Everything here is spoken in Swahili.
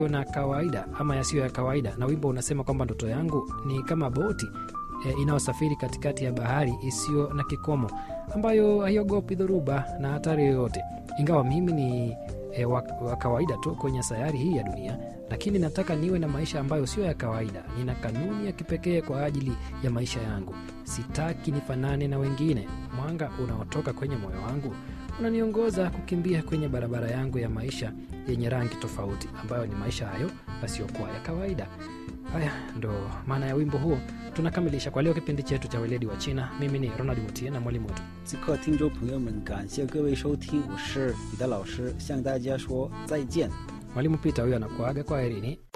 na kawaida ama yasiyo ya kawaida, na wimbo unasema kwamba ndoto yangu ni kama boti e, inayosafiri katikati ya bahari isiyo na kikomo, ambayo haiogopi dhoruba na hatari yoyote. Ingawa mimi ni e, wa, wa kawaida tu kwenye sayari hii ya dunia, lakini nataka niwe na maisha ambayo sio ya kawaida. Nina kanuni ya kipekee kwa ajili ya maisha yangu. Sitaki nifanane na wengine. Mwanga unaotoka kwenye moyo wangu unaniongoza kukimbia kwenye barabara yangu ya maisha yenye rangi tofauti, ambayo ni maisha hayo yasiyokuwa ya kawaida. Haya ndo maana ya wimbo huo. Tunakamilisha kwa leo kipindi chetu cha weledi wa China. Mimi ni Ronald Mutie na mwalimu wetu 此刻，听众朋友们，感谢各位收听，我是你的老师，向大家说再见。 mwalimu Peter, huyo anakuaga kwa herini.